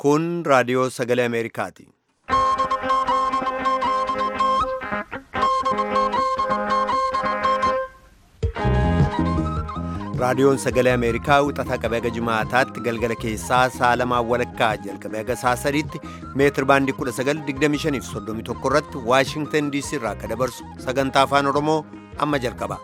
Kun raadiyoo sagalee Ameerikaati. Raadiyoon sagalee Ameerikaa wixataa qabee haga jimaataatti galgala keessaa sa'a lamaan walakkaa jalqabee haga sa'a sadiitti meetir baandii 1925 irratti Waashingtan DC irraa akka dabarsu sagantaa afaan Oromoo amma jalqaba.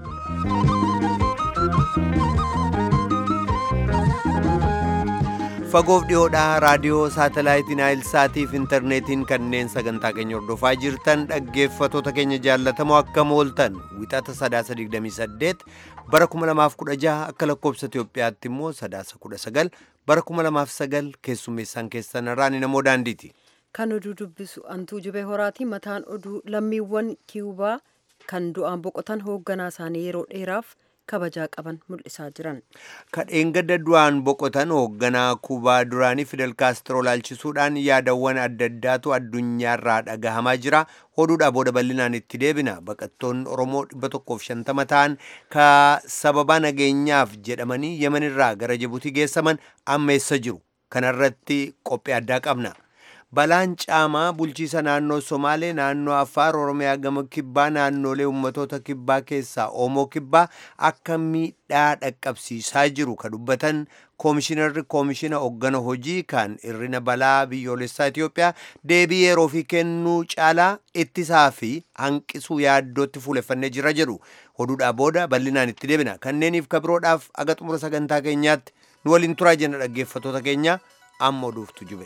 Fagoof dhiyoodhaa raadiyoo saatalaayitiin Naayilsaatii fi intarneetiin kanneen sagantaa keenya hordofaa jirtan dhaggeeffatoota keenya jaallatamoo akkam ooltan wixata sadaasa 28 bara 2016 akka lakkoobsa Itoophiyaatti immoo sadaasa 19 bara 2009 keessummeessaan keessan irraan namoo daandiiti. Kan oduu dubbisu antuu jibee horaati mataan oduu lammiiwwan kiiyubaa kan du'aan boqotan hoogganaa isaanii yeroo dheeraaf kabajaa qaban mul'isaa jiran. Kadheen gadda du'aan boqotan hoogganaa Kuubaa duraanii Fidel Kaastiroo laalchisuudhaan yaadawwan adda addaatu addunyaarraa dhagahamaa jira. Oduudhaa booda bal'inaan itti deebina. Baqattoonni Oromoo 150 ta'an ka sababa nageenyaaf jedhamanii Yemenirraa gara Jibuutii geessaman amma eessa jiru? Kanarratti qophii addaa qabna. Balaan caamaa bulchiisa naannoo Somaalee naannoo Affaar Oromiyaa gama kibbaa naannolee ummatoota kibbaa keessaa Oomoo kibbaa akka miidhaa dhaqqabsiisaa jiru ka dubbatan koomishinarri koomishina hoggana hojii kan irrina balaa biyyoolessaa Itoophiyaa deebii yeroo fi kennuu caalaa ittisaa fi hanqisuu yaaddootti fuuleffannee jira jedhu oduudhaa booda bal'inaan itti deebina kanneeniif kabiroodhaaf aga xumura sagantaa keenyaatti nu waliin turaa jenna dhaggeeffatoota keenya amma oduuftu jube.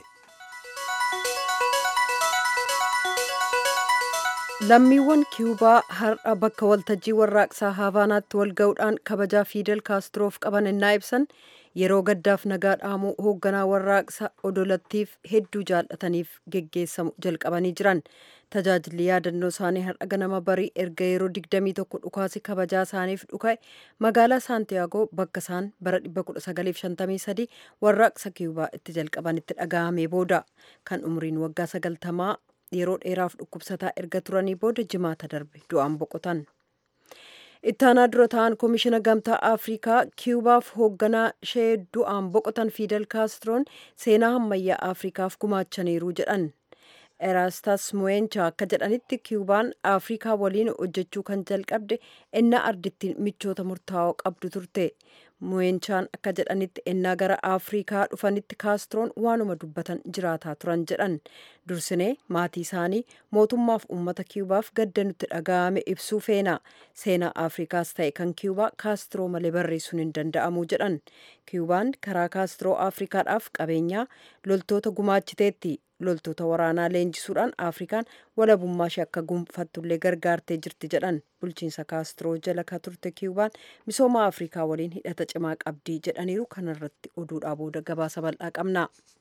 lammiiwwan kiiyubaa har'a bakka waltajjii warraaqsaa haavaanaatti wal ga'uudhaan kabajaa fiidel kaastiroof qaban innaa ibsan yeroo gaddaaf nagaa dhaamuu hoogganaa warraaqsa odolattiif hedduu jaallataniif geggeessamu jalqabanii jiran tajaajilli yaadannoo isaanii har'a ganama barii erga yeroo 21 dhukaasi kabajaa isaaniif dhuka'e magaalaa saantiyaagoo bakka isaan bara 1953 warraaqsa kiiyubaa itti jalqabanitti dhaga'amee booda kan umriin waggaa 90 yeroo dheeraaf dhukkubsataa erga turanii booda jimaata darbe du'aan boqotan. ittaanaa dura ta'an koomishina gamtaa afrikaa kiiyubaaf hoogganaa ishee du'aan boqotan fiidel kaastroon seenaa ammayyaa afrikaaf gumaachaniiru jedhan eraastas muweencha akka jedhanitti kiiyubaan afrikaa waliin hojjechuu kan jalqabde innaa ardittiin michoota murtaa'oo qabdu turte muweenchaan akka jedhanitti ennaa gara afrikaa dhufanitti kaastroon waanuma dubbatan jiraataa turan jedhan dursinee maatii isaanii mootummaaf uummata kiiyubaaf gadda nutti dhaga'ame ibsuu feena seenaa afrikaas ta'e kan kiiyubaa kaastiroo malee barreessuun hin danda'amu jedhan kiiyubaan karaa kaastiroo afrikaadhaaf qabeenyaa loltoota gumaachiteetti loltoota waraanaa leenjisuudhaan afrikaan walabummaa ishee akka gonfattullee gargaartee jirti jedhan bulchiinsa kaastiroo jala ka turte kiiyubaan misooma afrikaa waliin hidhata cimaa qabdii jedhaniiru kanarratti oduudhaa booda gabaasa bal'aa qabna.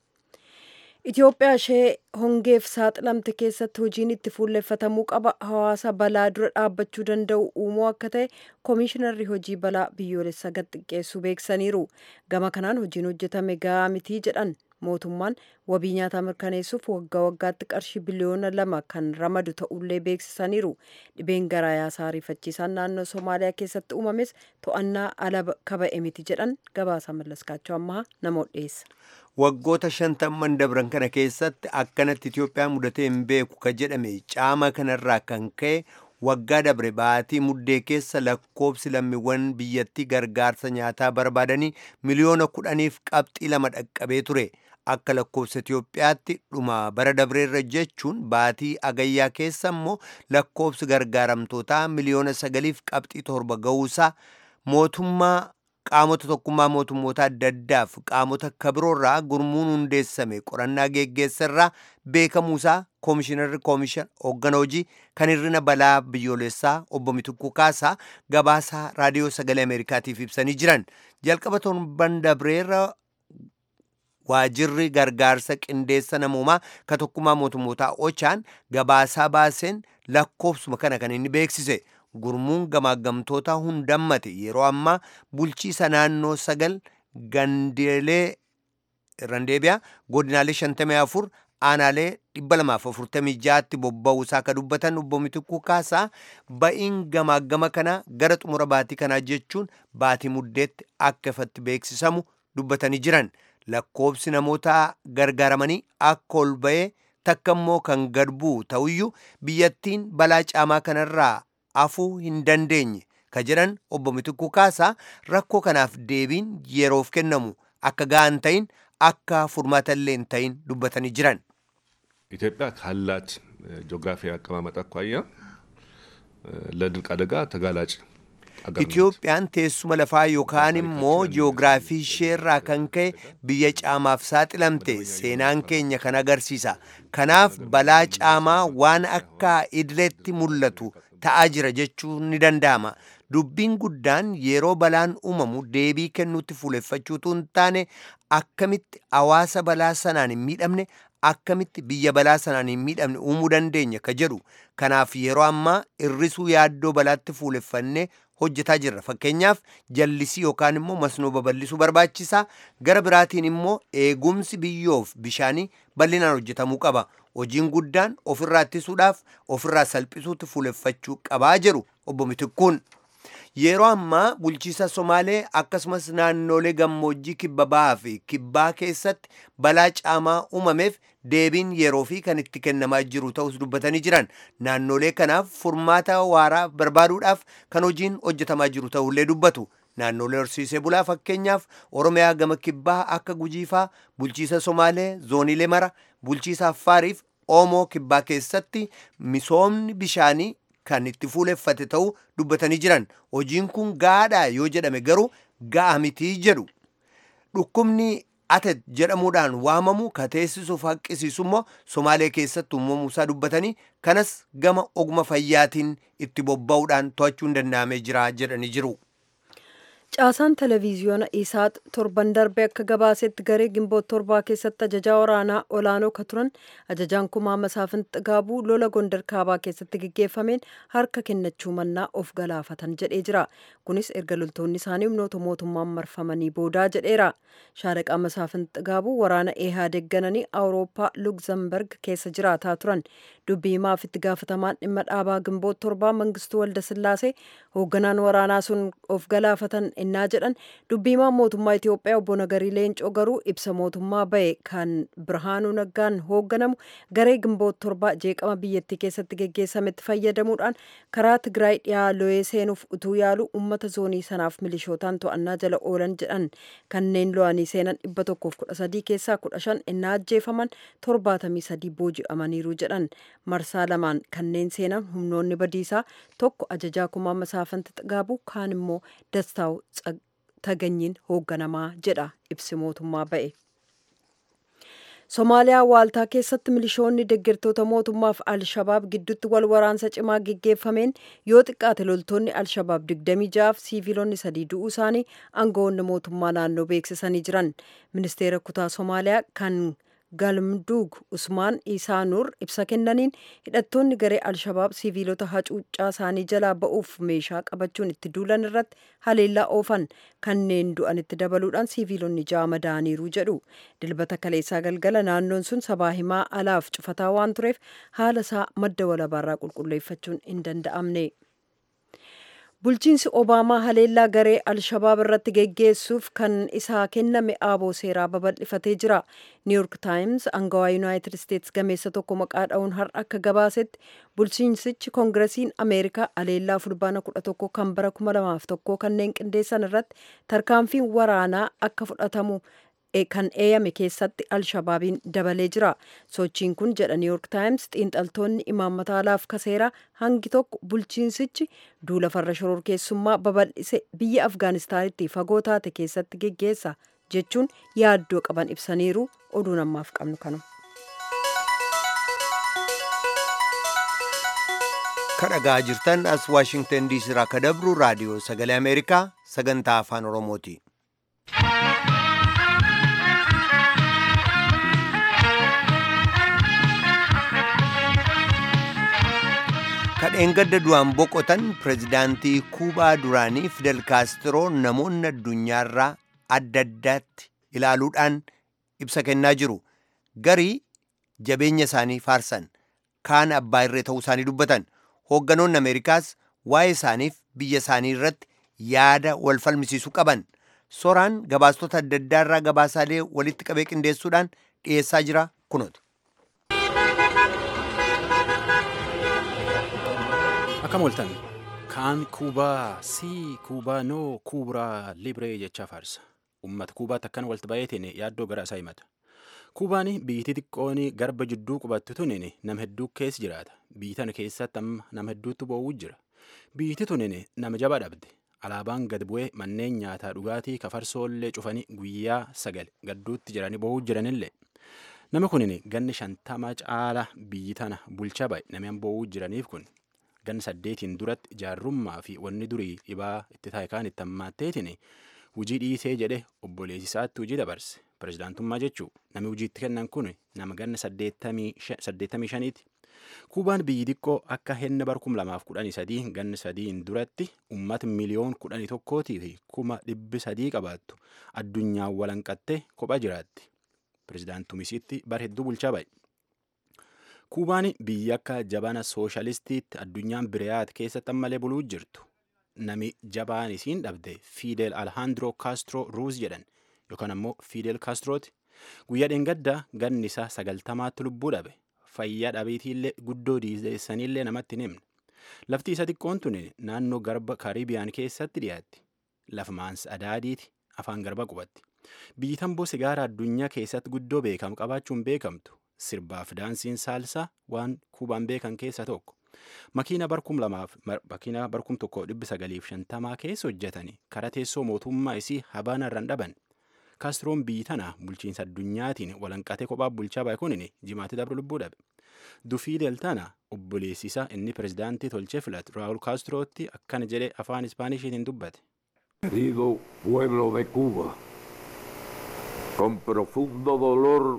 Itoophiyaa ishee hongeef saaxilamte keessatti hojiin itti fuulleeffatamuu qaba hawaasa balaa dura dhaabbachuu danda'u uumuu akka ta'e koomishinarri hojii balaa biyyoolessaa gad xiqqeessuu beeksaniiru gama kanaan hojiin hojjetame gahaa mitii jedhan mootummaan wabii nyaataa mirkaneessuuf waggaa waggaatti qarshii biliyoona lama kan ramadu ta'ullee beeksisaniiru dhibeen garaa yaasaa ariifachiisaan naannoo somaaliyaa keessatti uumames to'annaa ala kaba'e miti jedhan gabaasa mallaskaachuu ammaa namoota dhiyeessa. waggoota shantamman dabran kana keessatti akkanatti Itoophiyaa mudatee hin beeku ka jedhame caama kanarraa kan ka'e waggaa dabre baatii muddee keessa lakkoobsi lammiiwwan biyyattii gargaarsa nyaataa barbaadanii miliyoona kudhaniif qabxii lama dhaqqabee ture. Akka lakkoobsa Itoophiyaatti dhuma bara dabreerra jechuun baatii agayyaa keessa immoo lakkoobsi gargaaramtootaa miliyoona sagaliif qabxii torba ga'uusaa mootummaa qaamota tokkummaa mootummoota adda addaaf qaamota kabiroorraa gurmuun hundeessame qorannaa geggeessarraa beekamuusaa koomishinarri koomishan hooggana hojii kan hir'ina balaa biyyoolessaa obbo Mitukuu Kaasaa gabaasaa raadiyoo sagalee Ameerikaatiif ibsanii jiran jalqaba torban dabreerra waajirri gargaarsa qindeessa namoomaa ka tokkummaa mootummootaa ochaan gabaasaa baaseen lakkoofsuma kana kan inni beeksise. gurmuun gamaagamtoota hundammate yeroo ammaa bulchiisa naannoo sagal gandeelee randeebiyaa godinaalee 54 aanaalee 246tti bobba'uusaa ka dubbatan obbo Mitikuu Kaasaa ba'iin gamaagama kana gara xumura baatii kanaa jechuun baatii muddeetti akka ifatti beeksisamu dubbatanii jiran lakkoobsi namoota gargaaramanii akka ol ba'ee takka immoo kan gad bu'u ta'uyyuu biyyattiin balaa caamaa kanarraa afuu hin dandeenye ka jedhan obbo Mitikuu Kaasaa rakkoo kanaaf deebiin yeroof kennamu akka ga'an ta'in akka furmaata illee hin ta'in dubbatanii jiran. ኢትዮጵያ ካላት ጂኦግራፊ አቀማመጥ አኳያ ለድርቅ አደጋ ተጋላጭ Itiyoophiyaan teessuma lafaa yookaan immoo jiyoogiraafii isheerraa kan ka'e biyya caamaaf saaxilamte seenaan keenya kan agarsiisa. Kanaaf balaa caamaa waan akka idileetti mul'atu ta'aa jira jechuun ni danda'ama. Dubbiin guddaan yeroo balaan uumamu deebii kennuutti fuuleffachuutu hin taane akkamitti hawaasa balaa sanaan hin miidhamne akkamitti biyya balaa sanaan hin miidhamne uumuu dandeenya ka jedhu. Kanaaf yeroo ammaa hir'isuu yaaddoo balaatti fuuleffannee hojjetaa jirra fakkeenyaaf jallisii yookaan immoo masnoo babal'isuu barbaachisaa gara biraatiin immoo eegumsi biyyoof bishaanii bal'inaan hojjetamuu qaba hojiin guddaan ofirraa ittisuudhaaf ofirraa salphisuutti fuuleffachuu qabaa jedhu obbo Mitikkuun. Yeroo ammaa bulchiisa Somaalee akkasumas naannolee gammoojjii kibba bahaa fi kibbaa keessatti balaa caamaa uumameef deebiin yeroo fi kan itti kennamaa jiru ta'us dubbatanii jiran naannolee kanaaf furmaata waaraa barbaaduudhaaf kan hojiin hojjetamaa jiru ta'ullee dubbatu. Naannolee horsiisee bulaa fakkeenyaaf Oromiyaa gama kibbaa akka gujiifaa bulchiisa Somaalee zoonilee mara bulchiisa Affaariif Oomoo kibbaa keessatti misoomni bishaanii kan itti fuuleffate ta'uu dubbatanii jiran hojiin kun gaadhaa yoo jedhame garuu ga'a mitii jedhu dhukkubni atet jedhamuudhaan waamamu ka teessisuuf haqqisiisu immoo somaalee keessatti uumamuusaa dubbatanii kanas gama oguma fayyaatiin itti bobba'uudhaan to'achuun danda'amee jira jedhanii jiru. Caasaan televiziyoona Isaat torban darbe akka gabaasetti garee gimboot torbaa keessatti ajajaa waraanaa olaanoo ka turan ajajaan kumaa masaafin xigaabuu lola gondar kaabaa keessatti geggeeffameen harka kennachuu mannaa of galaafatan jedhee jira. Kunis erga loltoonni isaanii humnoota mootummaan marfamanii boodaa jedheera. Shaaraqaa masaafin xigaabuu waraana eehaa deeggananii Awurooppaa Lugzamberg keessa jiraataa turan. Dubbii himaaf itti gaafatamaan dhimma dhaabaa gimboot torbaa mangistuu Waldasillaasee hoogganaan waraanaa sun of galaafatan innaa jedhan dubbiimaan mootummaa Itoophiyaa obbo Nagarii Leencoo garuu ibsa mootummaa bahe kan Birhaanuu Naggaan hoogganamu garee gimboot torbaa jeeqama biyyattii keessatti geggeessametti fayyadamuudhaan karaa Tigraay dhiyaa lo'ee seenuuf utuu yaalu uummata zoonii sanaaf milishootaan to'annaa jala oolan jedhan kanneen lo'anii seenan dhibba tokkoof kudha sadii keessaa kudha shan innaa ajjeefaman torbaatamii sadii booji'amaniiru jedhan marsaa lamaan kanneen seenan humnoonni badiisaa tokko ajajaa kumaa masaafanti xigaabuu kaan immoo dastaa'u taganyiin hoogganamaa jedha ibsi mootummaa ba'e. Somaaliyaa waaltaa keessatti milishoonni deeggartoota mootummaaf Alshabaab gidduutti wal waraansa cimaa geggeeffameen yoo xiqqaate loltoonni Alshabaab 26 fi siiviilonni sadii du'uu isaanii aangawoonni mootummaa naannoo beeksisanii jiran. Ministeera kutaa Somaaliyaa kan galmduug usmaan isaa nuur ibsa kennaniin hidhattoonni garee alshabaab siiviilota hacuuccaa isaanii jalaa ba'uuf meeshaa qabachuun itti duulan irratti haleellaa oofan kanneen du'anitti dabaluudhaan siiviilonni ja'a madaaniiru jedhu dilbata kaleessaa galgala naannoon sun sabaa himaa alaaf cufataa waan tureef haala isaa madda walabaarraa qulqulleeffachuun hin danda'amne. bulchiinsi obaamaa haleellaa garee alshabaab irratti geggeessuuf kan isaa kenname aaboo seeraa babal'ifatee jira niiyork taayims angawaa yuunaayitid isteets gameessa tokko maqaa dha'uun har'a akka gabaasetti bulchiinsichi koongiresiin ameerikaa haleellaa fulbaana kudha tokko kan bara kuma lamaaf tokko kanneen qindeessan irratti tarkaanfiin waraanaa akka fudhatamu kan eeyame keessatti alshabaabiin dabalee jira sochiin kun jedha niiyork taayims xiinxaltoonni imaammata alaaf kaseeraa hangi tokko bulchiinsichi duula farra shororkeessummaa babal'ise biyya afgaanistaanitti fagoo taate keessatti geggeessa jechuun yaaddoo qaban ibsaniiru oduun ammaaf qabnu kanu. kadhagaa jirtan as waashingtan diisii irraa ka dabru raadiyoo sagalee ameerikaa sagantaa afaan oromooti. kadheen gadda du'aan boqotan pirezidaantii kuubaa duraanii fidel kaastiroo namoonni addunyaarraa adda addaatti ilaaluudhaan ibsa kennaa jiru garii jabeenya isaanii faarsan kaan abbaa irree ta'uu isaanii dubbatan hoogganoonni ameerikaas waa'ee isaaniif biyya isaanii irratti yaada wal falmisiisuu qaban Soraan gabaastota adda addaarraa gabaasaalee walitti qabee qindeessuudhaan dhiyeessaa jira kunooti. Akkam ooltan kaan kuubaa sii kuubaa noo kuuburaa libree jechaa faarsa. Uummata kuubaatti akkan walitti baay'eetiin yaaddoo gara isaa himata. Kuubaan biyyi xiqqoon garba jidduu qubattu tunin nama hedduu keessa jiraata. Biyyi tana keessatti amma nama hedduutu boo'uu jira. Biyyi tunin nama jabaa dhabde. Alaabaan gad bu'ee manneen nyaataa dhugaatii kafarsoollee cufanii guyyaa sagal gadduutti jiranii boo'uu jiranillee. Nama kunin ganni shantama caala biyyi tana bulchaa baay'e namni boo'uu jiraniif kun ganni saddeetiin duratti jaarrummaa fi wanni durii dhibaa itti taa'e kaan itti hammaatteetiin hujii dhiisee jedhe obboleessi isaatti hujii dabarse. Pirezidaantummaa jechuun namni hojiitti kennan kun nama ganna saddeettamii shaniiti. Kuubaan biyyi xiqqoo akka henna bar kum lamaaf kudhanii sadii ganna sadiin duratti uummata miliyoon kudhanii tokkootii fi kuma dhibbi sadii qabaattu addunyaan walanqattee kophaa jiraatti. Pirezidaantumisiitti bar hedduu bulchaa baay'e. Kuubaan biyya akka jabana sooshalistiitti addunyaan biriyaat keessatti ammalee buluu jirtu. Nami jabaan isiin dhabde Fidel Alejandro Castro Ruuz jedhan. yookaan ammoo Fidel Castrooti. Guyyaa dheengaddaa ganni isaa sagaltamaatti lubbuu dhabe. Fayyaa dhabeetiillee guddoo diizeessaniillee namatti hin himne. Lafti isa xiqqoon tun naannoo garba Kaaribiyaan keessatti dhiyaatti. Lafa maansa adaadiiti afaan garba qubatti. Biyyi tamboo sigaaraa addunyaa keessatti guddoo beekamu qabaachuun beekamtu. Sirbaaf daansiin saalsaa waan kuubaan beekan keessa tokko. Makiina barkum lamaaf makiina barkum tokko dhibbi sagaliif shantamaa keessa hojjetanii karaa teessoo mootummaa isii habaana irraan dhaban. kaastroon biyyi tana bulchiinsa addunyaatiin walanqatee kophaa bulchaa baay'ee kunin jimaatti dabre lubbuu dhabe. Dufiidel tana obboleessisa inni pirezidaantii tolchee filatu Raawul Kaastirootti akkana jedhee afaan Ispaanishiitiin dubbate. Querido pueblo de Cuba, con profundo dolor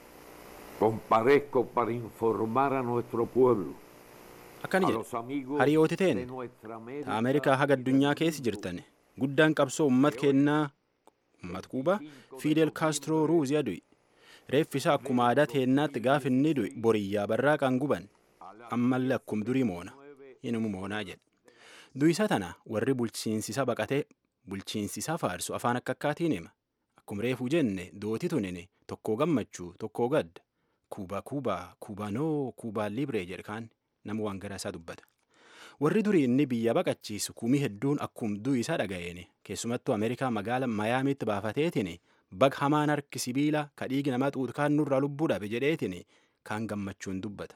comparezco para informar a nuestro pueblo. Akkana jedhe hariyooti ta'en Ameerikaa haga addunyaa keessa jirtan guddaan qabsoo uummata kennaa uummata kuubaa Fidel Castro Ruuziyaa du'i. Reeffi isaa akkuma aadaa teennaatti gaafa inni du'i boriyyaa barraaqaan guban. Ammallee akkuma durii moona. Inuma moonaa jedhe. Du'isa tana warri bulchiinsisa baqatee bulchiinsisa faarsu afaan akka akkaatiin hima. Akkuma reefuu jenne dooti tunin tokkoo gammachuu tokkoo gadda. Kuubaa kuubaa kuubaanoo kuubaa libree jedhe kaan nama waan garaa isaa dubbata. warri durii inni biyya baqachiisu kumii hedduun akkuma du'i isaa dhaga'een keessumattuu ameerikaa magaala mayaamiitti baafateetiin bag hamaan harki sibiila ka dhiigi namaa xuutu kaan nurraa lubbuu dhabe jedheetiin kaan gammachuun dubbata.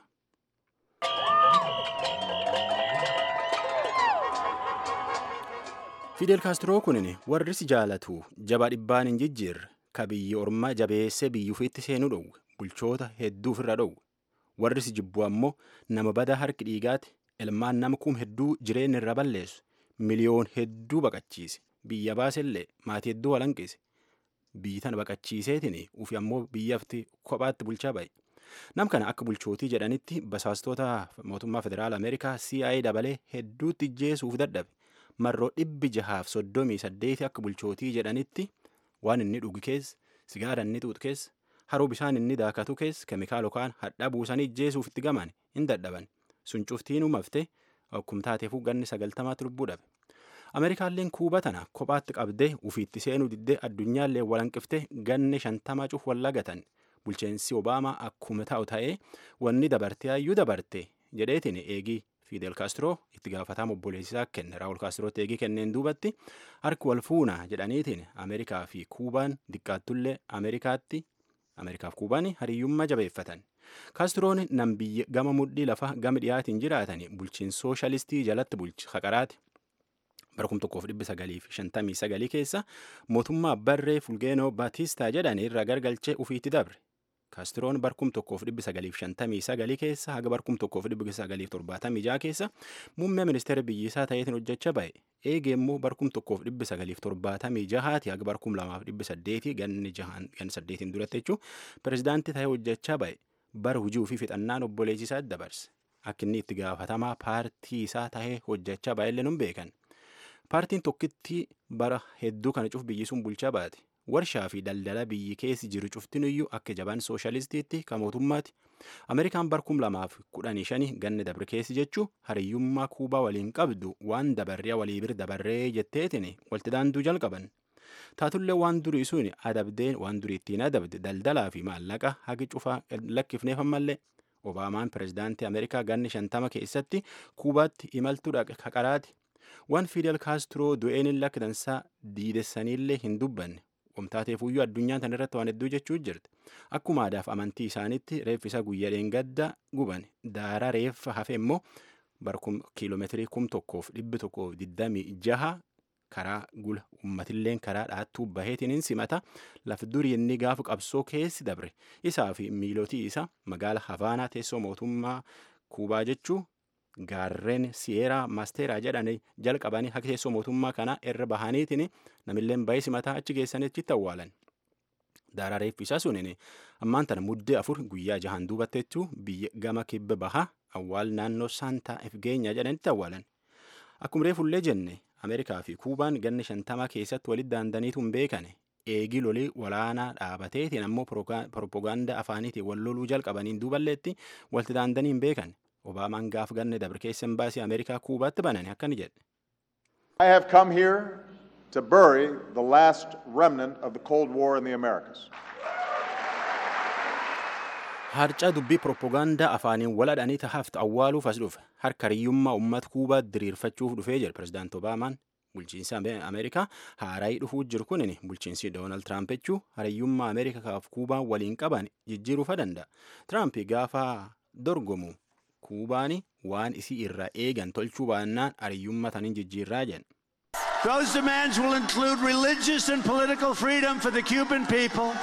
Fidel Kaastiroo kunin warri si jaalatu jaba dhibbaan hin jijjiirre ka biyya ormaa jabeessee biyya ofiitti seenuu dhowwe bulchoota hedduuf irra dhowwe warri si jibbu ammoo nama badaa harki dhiigaati ilmaan nama kum hedduu jireenya irra balleessu miliyoon hedduu baqachiise biyya baasellee maatii hedduu walanqise biyyi tana baqachiiseetiin ufi ammoo biyyafti kophaatti bulchaa ba'e. Nam kana akka bulchootii jedhanitti basaastota mootummaa federaala Ameerikaa CIA dabalee hedduutti ijjeesuuf dadhabe. Marroo dhibbi jahaaf soddomii saddeeti akka bulchootii jedhanitti waan inni dhugu keessa, sigaara inni xuuxu keessa, haroo bishaan inni daakatu keessa, keemikaala yookaan hadhaa buusanii ijjeesuuf itti gaman hin dadhaban. Sun cuftiin uumafte akkuma taateefuu ganni sagaltamaatti lubbuu dhabe. Ameerikaalleen kuuba tana kophaatti qabdee ufiitti seenuu diddee addunyaallee walanqiftee ganni shantama cuf wallagatan. bulcheensi obaamaa akkuma ta'u ta'ee wanni dabarte hayyuu dabarte jedheetiin eegii Fidel Castro itti gaafatama obboleessisaa kenne Raawul Castro eegii kenneen duubatti harki wal fuuna jedhaniitiin Ameerikaa fi Kuubaan diqqaattullee Ameerikaatti Ameerikaaf Kuubaan hariyyummaa jabeeffatan. Castroon nam biyya gama mudhii lafa gama dhiyaatiin jiraatan bulchiinsa sooshalistii jalatti bulchi haqaraati. bara kum tokkoof dhibbi sagaliif shantamii sagalii keessa mootummaa barree fulgeenoo baatistaa jedhan irraa gargalchee ufiitti dabre. Kaastroon barkum tokkoof dhibbi sagaliif shantamii sagalii keessa haga barkum tokkoof dhibbi sagaliif torbaatamii jaha keessa muummee ministeera biyyisaa ta'eetiin hojjechaa ba'e. Eegee immoo barkum tokkoof dhibbi sagaliif torbaatamii jahaati haga barkum lamaaf dhibbi saddeetii ganni jahaan ganni saddeetiin duratti jechuun pirezidaantii ta'ee hojjechaa ba'e. Bara hujii ofii fixannaan obboleessisaa dabarse. Akka inni itti gaafatamaa paartii isaa ta'ee hojjechaa ba'ellee nun beekan. Paartiin tokkitti bara hedduu kana cuf biyyi sun bulchaa baate. Warshaa fi daldala biyyi keessi jiru cuftinuyyuu akka jaban sooshalistiitti kan mootummaati. Ameerikaan barkum lamaaf kudhanii shanii ganni dabre keessi jechuu hariyyummaa kuubaa waliin qabdu waan dabarriya walii bir dabarree jetteetiin walti daanduu jalqaban. taatullee waan durii sun adabdeen waan durii ittiin adabde daldalaa fi maallaqa hagi cufaa lakkifneef ammallee obaamaan pirezidaantii ameerikaa ganni shantama keessatti kuubaatti imaltuudha kaqaraati waan fidel kaastiroo du'een lakkitansaa diidessaniillee hin dubbanne wamtaateefuyyuu addunyaan tan irratti waan hedduu jechuu jirti akkuma aadaaf amantii isaanitti reeffi isaa guyyaa dheengadda guban daara reeffa hafe immoo barkum kiiloomeetirii kum tokkoof dhibbi tokkoof digdamii jaha karaa gula uummatilleen karaa dhaattuu baheetiin hin simata laf durii inni gaafa qabsoo keessi dabre isaa fi miilotii isa magaala havaanaa teessoo mootummaa kuubaa jechuu gaarreen siyeeraa maasteeraa jedhanii jalqabanii akka teessoo mootummaa kanaa irra bahaniitiin namilleen bahee simataa achi geessanii achitti awwaalan. Daaraa reeffi isaa suniin ammaan tana muddee afur guyyaa jahan duubatte jechuu biyya gama kibba bahaa awwaal naannoo saantaa ifgeenya jedhanitti awwaalan. Akkuma reefullee jenne Ameerikaa fi Kuubaan ganni shantamaa keessatti walitti daandaniitu hin beekane. Eegii lolii walaanaa dhaabateetiin ammoo propagaandaa afaaniitiin wal loluu jalqabaniin duuballeetti walitti daandanii hin beekan. Obaamaan gaaf ganne dabre keessa embaasii Ameerikaa Kuubaatti banane akkani jedhe. I have come here to bury the last remnant of the Cold War in the Americas. Harcaa dubbii propagaandaa afaaniin waladhanii tahaaftu awwaaluuf as dhufe harka riyyummaa uummata Kuubaa diriirfachuuf dhufee jira pirezidaanti Obaamaan. Bulchiinsi Ameerikaa haaraayii dhufuu jiru kunin bulchiinsi Doonaald Tiraamp jechuu hariyyummaa Ameerikaa fi Kuubaa waliin qaban jijjiiruufa danda'a. Tiraamp gaafa dorgomu Kuubaani waan isii irraa eegan tolchuu baannaan hariyyummaa taniin jijjiirraa jedhan. Those demands will include religious and political freedom for the Cuban people.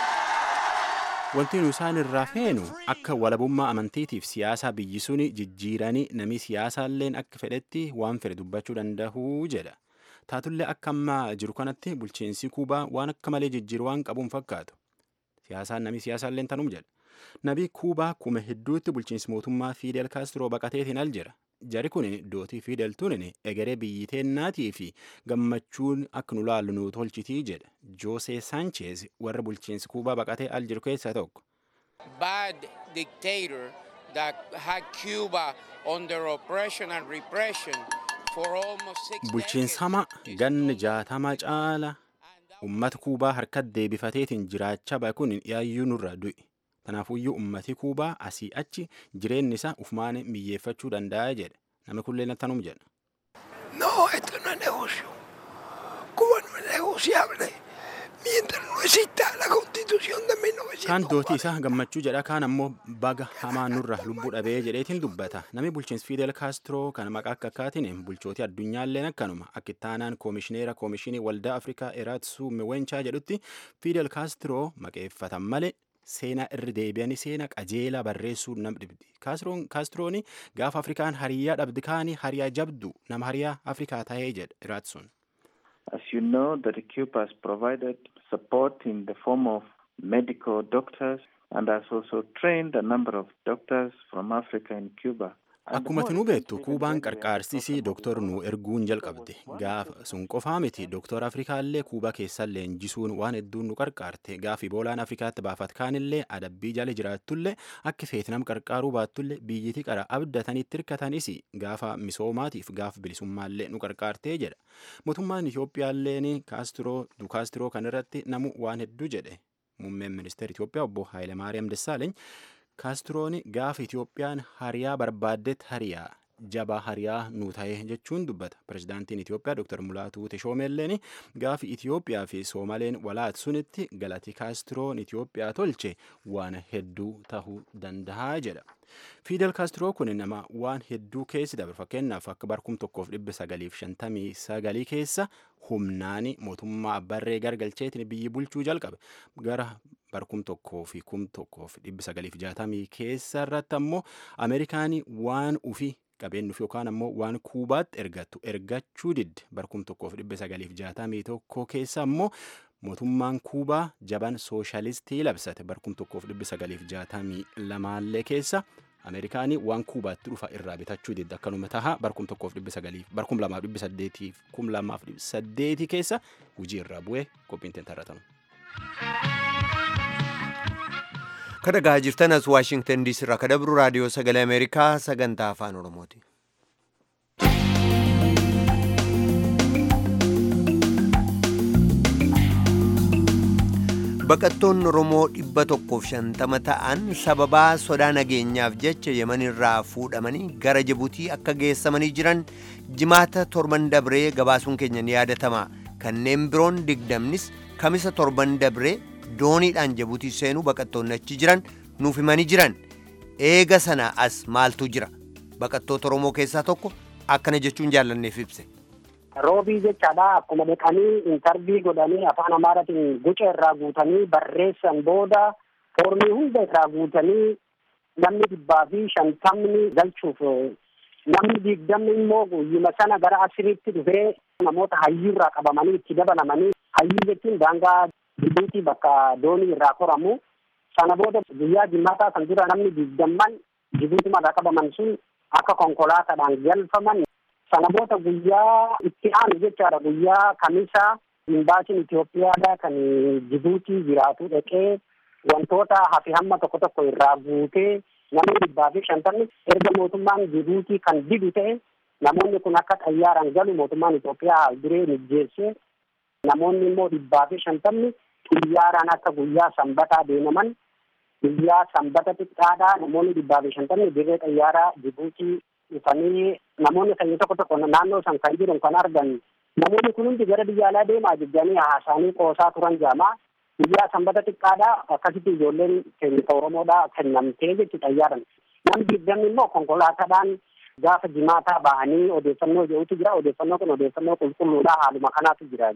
Wanti nu isaan irraa feenu akka walabummaa amantiitiif siyaasaa biyyi suni jijjiiranii namni siyaasaalleen akka fedhetti waan fedhe dubbachuu danda'u jedha. Taatullee akka ammaa jiru kanatti bulchiinsi Kuubaa waan akka malee jijjiiru waan qabuun fakkaatu. Siyaasaan namni siyaasaalleen tanum jedha. Nabii Kuubaa kuma hedduutti bulchiinsi mootummaa Fidel Kaastiroo baqateetiin al jira. Jari kun dootii Fidel tunin egeree biyyi teennaatii fi gammachuun akka nu laallu nu tolchitii jedha. Joosee Saancheez warra bulchiinsi Kuubaa baqatee al jiru keessaa tokko. Bad dictator that had Cuba under oppression and repression for almost six Bulchiinsa hamaa ganna jaatama caala uummata Kuubaa harkatti deebifateetiin jiraachaa bahe kun yaayyuu nurraa du'e. Kanaafuyyuu uummati Kuubaa asii achi jireenyi isaa ufumaan miyyeeffachuu danda'a jedha. Namni kullee nattanum jedha. No, esto no es negocio. Cuba no es negociable. Mientras no exista la constitución de 1940. Kaan dootii isaa gammachuu jedha kaan ammoo baga hamaa nurra lubbuu dhabee jedheetiin dubbata. Namni bulchiinsi Fidel Kaastiroo kan maqaa akka akkaatiin bulchootii addunyaalleen akkanuma akka ittaanaan koomishineera koomishinii waldaa Afrikaa Eraatsuu Miwenchaa jedhutti Fidel Kaastiroo maqeeffatan malee seenaa irra deebi'anii seenaa qajeelaa barreessuu nam dhibdi. Kaastroon gaafa Afrikaan hariyaa dhabdi kaanii hariyaa jabdu nama hariyaa Afrikaa ta'ee jedha Iraatsuun. As you know, that Cuba has provided support in the form of medical doctors and has also trained a number of doctors from Africa in Cuba. Akkuma tinuu beektu Kuubaan qarqaarsisii dooktor nu erguun jalqabde. Gaafa sun qofaa miti dooktor Afrikaallee Kuubaa keessaa leenjisuun waan hedduun nu qarqaarte. Gaafi boolaan Afrikaatti baafat kaanillee adabbii jala jiraattullee akka feetinam qarqaaruu baattullee biyyiti qara abdatanitti hirkatanis gaafa misoomaatiif gaafa bilisummaallee nu qarqaartee jedha. Mootummaan Itoophiyaalleen kaastiroo dukaastiroo kanarratti namu waan hedduu jedhe. Muummeen ministeera Itoophiyaa obbo Hayilemaariyaam Dassaaleeny kaastroon gaafa Itoophiyaan hariyaa barbaaddetti hariyaa jabaa hariyaa nu ta'e jechuun dubbata. Pirezidaantiin Itoophiyaa Dr. Mulaatuu Teshoomeelleen gaafi Itoophiyaa fi Soomaleen walaat sunitti galati kaastroon Itoophiyaa tolche waan hedduu tahuu danda'a jedha. Fidel Kaastiroo kun nama waan hedduu keessi dabre fakkeenyaaf akka barkum tokkoof dhibba sagaliif shantamii sagalii keessa humnaan mootummaa abbarree gargalcheetiin biyyi bulchuu jalqabe gara barkum tokkoo fi kum tokkoof dhibba sagaliif jaatamii keessa irratti ammoo Ameerikaanii waan ufii qabeen dhufi yookaan ammoo waan kuubaatti ergattu ergachuu didde barkum tokkoof dhibba sagaliif jaatamii tokko keessa ammoo mootummaan kuubaa jaban sooshaalistii labsate barkum tokkoof dhibba sagaliif jaatamii lamaallee keessa ameerikaanii waan kuubaatti dhufa irraa bitachuu didde akkanuma taha barkum tokkoof dhibba sagaliif barkum lamaaf dhibba saddeetiif kum lamaaf dhibba saddeetii keessa hujii irraa bu'ee qophiin tentarratamu. kadhagaa jirtan as waashingtan diisii irraa kadabru raadiyoo sagalee ameerikaa sagantaa afaan oromooti. baqattoonni oromoo dhibba tokkoof shantama ta'an sababaa sodaa nageenyaaf jecha yemanirraa fuudhamanii gara jibuutii akka geessamanii jiran jimaata torban dabree gabaasuun keenya ni yaadatama kanneen biroon digdamnis kamisa torban dabree dooniidhaan jibuutii seenuu baqattoonni achi jiran nuuf himanii jiran eega sana as maaltu jira baqattoota oromoo keessaa tokko akkana jechuun jaallanneef ibse. roobii jechaadha akkuma dhaqanii intarvii godhanii afaan amaaratiin guca irraa guutanii barreessan booda foormii hunda irraa guutanii namni dhibbaa fi shantamni galchuuf namni digdamni immoo guyyuma sana gara asiriitti dhufee namoota hayyuurraa qabamanii itti dabalamanii hayyuu jechuun daangaa jibuutii bakka doonii irraa koramu sana booda guyyaa jimaataa san dura namni digdamman jibuutimarraa qabaman sun akka konkolaataadhaan galfaman sana booda guyyaa itti aanu jechaadha guyyaa kamisa imbaasiin Itoophiyaadha kan Jibuutii jiraatu dhaqee wantoota hafi hamma tokko tokko irraa guutee namni dhibbaa fi shantamni erga mootummaan Jibuutii kan didu ta'e namoonni kun akka xayyaaraan galu mootummaan Itoophiyaa duree mijjeesse namoonni immoo dhibbaa fi shantamni xiyyaaraan akka guyyaa sanbataa deemaman guyyaa sanbata xiqqaadhaa namoonni dhibbaa fi shantamni dirree xayyaaraa Jibuutii dhufanii namoonni sanyii tokko tokko naannoo san kan jiran kan argan namoonni kun hundi gara biyya alaa deemaa jiranii haasaanii qoosaa turan jaamaa guyyaa sanbata xiqqaadha akkasitti ijoolleen keenya oromoodha kennamtee jechu xayyaaran namni digdamni immoo konkolaataadhaan gaafa jimaataa bahanii odeeffannoo jedhutu jira odeeffannoo kun odeeffannoo qulqulluudha haaluma kanaatu jira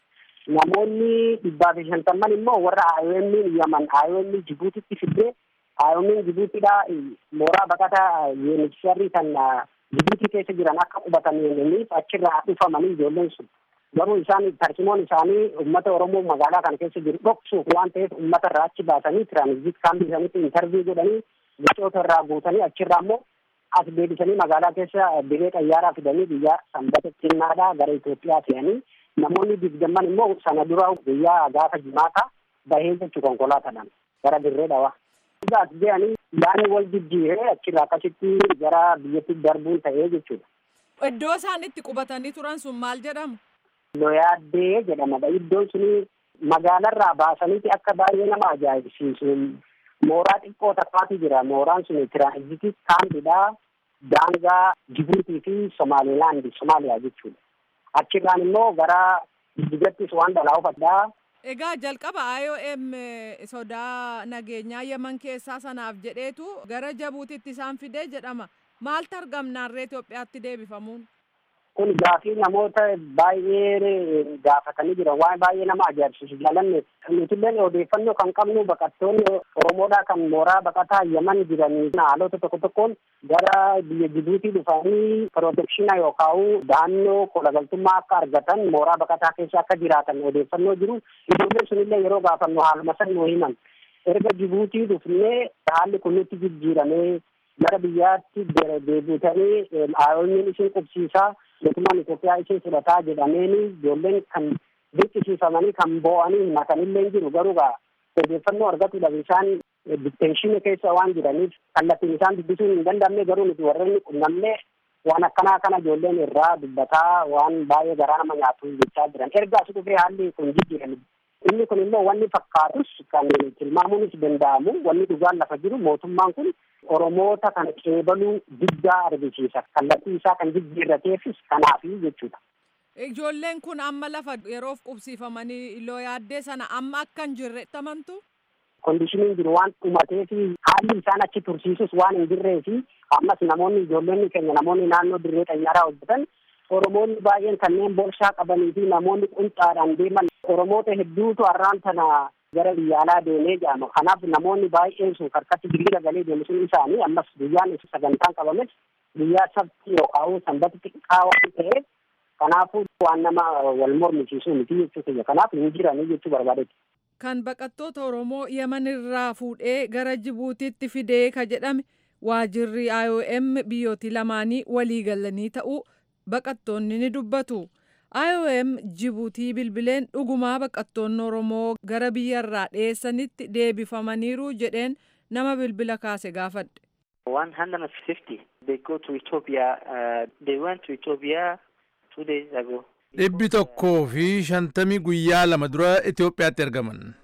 namoonni dhibbaa fi shantamman immoo warra IOM yaman IOM Jibuutitti fiddee IOM Jibuutiidha mooraa baqataa UNHCR kan Jibuutii keessa jiran akka qubataniif achirraa dhufamanii ijoolleen sun garuu isaan tarsiimoon isaanii uummata Oromoo magaalaa kana keessa jiru dhoksuuf waan ta'eef uummata irraa achi baasanii tiraanzit kaampii isaaniitti intarvii godhanii gochoota irraa guutanii achirraa immoo as deebisanii magaalaa keessa diree xayyaaraa fidanii biyya sanbata xinnaadhaa gara Itoophiyaa fe'anii namoonni digdamman immoo sana dura guyyaa gaafa jimaata bahee jechu konkolaataadhaan gara dirree dhawaa. as dee'anii yaanni wal jijjiiree achirraa akkasitti gara biyyatti darbuun ta'ee jechuudha. Iddoo isaan itti qubatanii turan sun maal jedhamu? Loyaaddee jedhamadha. Iddoon suni magaalarraa baasaniiti akka baay'ee nama ajaa'ibsiisu. Mooraa xiqqoo takkaatu jira. Mooraan sun tiraanzitii kaampidha. Daangaa Jibuutii fi Somaalilaandi, Somaaliyaa jechuudha. Achirraan immoo gara Jijjigattis waan dhalaa ufadhaa. Egaa jalqaba IOM sodaa nageenyaa Yemen keessaa sanaaf jedheetu gara Jibuutiitti isaan fidee jedhama. Maaltu argamnaarree Itoophiyaatti deebifamuun? Kun gaafii namoota baay'ee gaafatanii jiran waan baay'ee nama ajaa'ibsiisu jaalanne nutilleen odeeffannoo kan qabnu baqattoonni Oromoodhaa kan mooraa baqataa Yemen jiranii haalota tokko tokkoon gara biyya Jibuutii dhufanii pirootekshina yookaan da'annoo kolagaltummaa akka argatan mooraa baqataa keessa akka jiraatan odeeffannoo jiru ijoolleen sunillee yeroo gaafannu haaluma san nuu himan erga Jibuutii dhufnee haalli kun nutti jijjiiramee gara biyyaatti deebitanii IOM'n isin qubsiisaa mootummaan Itoophiyaa isin fudhataa jedhameeni ijoolleen kan dirqisiifamanii kan boo'anii himatanillee jiru garuu gaa odeeffannoo argatuudhaaf isaan ditteenshinii keessa waan jiraniif kallattiin isaan dubbisuun hin danda'amne garuu nuti warreen qunnamne waan akkanaa kana ijoolleen irraa dubbataa waan baay'ee garaa nama nyaatu jechaa jiran erga as dhufee haalli kun jijjiirame inni kun immoo wanni fakkaatus kan tilmaamuunis danda'amu wanni dhugaan lafa jiru mootummaan kun oromoota kan qeebaluu guddaa argisiisa kallattii isaa kan jijjiirrateefis kanaafi jechuudha. Ijoolleen kun amma lafa yeroof qubsiifamanii looyaaddee sana amma akka hin jirre tamantu. Kondishiniin jiru waan dhumatee fi haalli isaan achi tursiisus waan hin jirree fi ammas namoonni ijoolleen keenya namoonni naannoo dirree xayyaaraa hojjetan Oromoonni baay'een kanneen borshaa qabanii fi namoonni qunxaadhaan deeman Oromoota hedduutu har'aan tana gara biyya alaa deemee jedhama. Kanaaf namoonni baay'een sun harkatti diriira galee deemu sun isaanii ammas guyyaan sagantaan qabames guyyaa sabti yookaan sanbata xiqqaa waan ta'eef kanaafuu waan nama wal mormisiisuu miti jechuu kiyya. Kanaaf hin jiranii jechuu barbaadetti. Kan baqattoota Oromoo Yemen irraa fuudhee gara Jibuutiitti fidee ka jedhame waajirri IOM biyyootii lamaanii walii galanii ta'uu baqattoonni ni dubbatu. IOM Jibuutii bilbileen dhugumaa baqattoonni Oromoo gara biyyarraa dhiyeessanitti deebifamaniiru jedheen nama bilbila kaase gaafadhe. 150 they go to Ethiopia uh, they went to Ethiopia two days ago dhibbi tokkoo fi shantamii guyyaa lama dura Itoophiyaatti ergaman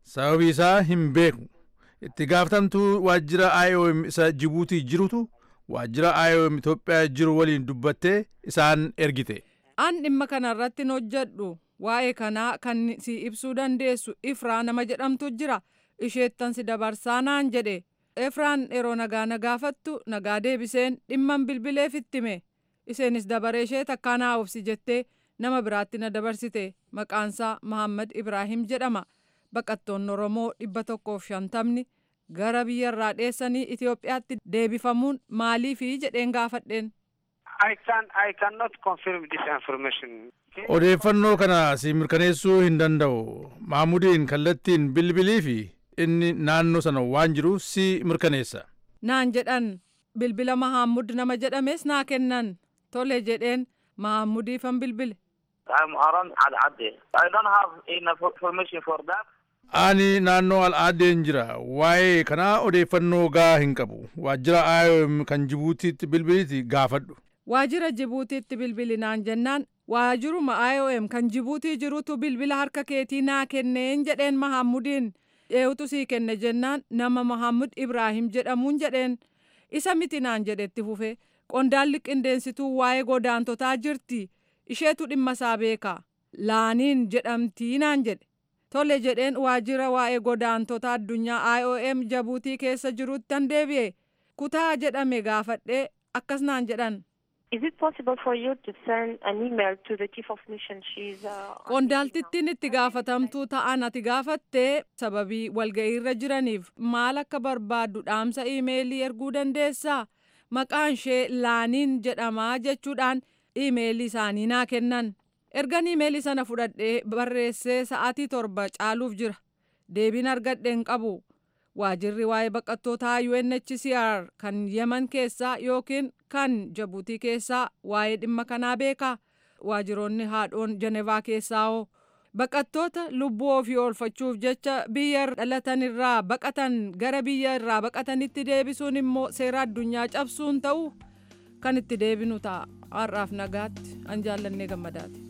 sababii isaa hin beeku itti gaafatamtuu waajjira IOM isa Jibuutii jirutu waajjira IOM Itoophiyaa jiru waliin dubbattee isaan ergite. An dhimma kana irratti hin hojjedhu waa'ee kanaa kan si ibsuu dandeessu ifraa nama jedhamtu jira isheettan si dabarsaa naan jedhe efraan yeroo nagaa na gaafattu nagaa deebiseen dhimman bilbileef ittime isheenis dabaree ishee takkaanaa obsi jettee nama biraatti na dabarsite maqaansaa Mahammad Ibraahim jedhama baqattoonni Oromoo dhibba tokkoof shantamni gara biyyarraa dheessanii Itoophiyaatti deebifamuun maaliifi jedheen gaafadheen. I can I cannot confirm this information. Odeeffannoo kana si mirkaneessuu hin danda'u. Maamudiin kallattiin bilbilii fi inni naannoo sana waan jiru si mirkaneessa. Naan jedhan bilbila Mahammud nama jedhames naa kennan tole jedheen Mahammudiifan bilbile. I'm around Al Ade. I don't have enough information for that. Ani naannoo al'aadeen jira. Waa'ee kanaa odeeffannoo gaa hin qabu. Waajjira IOM kan Jibuutiitti bilbiliiti gaafadhu. Waajjira Jibuutiitti bilbilinaan jennaan waajjiruma IOM kan Jibuutii jirutu bilbila harka keetii naa kenneen jedheen Mahammudiin eenyutu sii kenne jennaan nama Mahammud Ibraahim jedhamuun jedheen isa miti naan jedhetti fufe qondaalli qindeensituu waa'ee godaantotaa jirti isheetu dhimma isaa beeka laaniin jedhamtii naan jedhe tole jedheen waajjira waa'ee godaantota addunyaa IOM Jibuutii keessa jirutti deebi'e kutaa jedhame gaafadhee akkas naan jedhan. Is it possible for you to send an email to the chief of mission? She's uh, Qondaaltittiin itti gaafatamtuu ta'an ati gaafattee sababii walga'iirra jiraniif maal akka barbaaddu dhaamsa iimeelii erguu dandeessaa? Maqaan ishee laaniin jedhamaa jechuudhaan iimeelii isaanii naa kennan. Ergan iimeelii sana fudhadhee barreessee sa'aatii torba caaluuf jira. Deebiin argadhe hin qabu. waajirri waa'ee baqattootaa UNHCR kan Yemen keessaa yookiin kan Jibuutii keessaa waa'ee dhimma kanaa beeka. Waajiroonni haadhoon Jenevaa keessaa hoo baqattoota lubbuu ofii oolfachuuf jecha biyya dhalatan irraa baqatan gara biyya irraa baqatanitti deebisuun immoo seera addunyaa cabsuun ta'u kan itti deebinu ta'a. Har'aaf nagaatti an jaallannee gammadaati.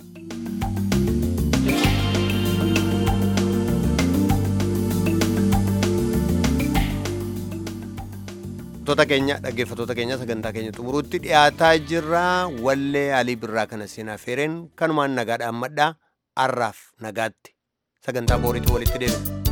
Dhaggeeffattoota keenya dhaggeeffattoota keenya sagantaa keenya xumuruutti dhiyaataa jirra wallee alii birraa kana seenaa feereen kanumaan nagaadhaan madhaa har'aaf nagaatti sagantaa booriitti walitti deebina.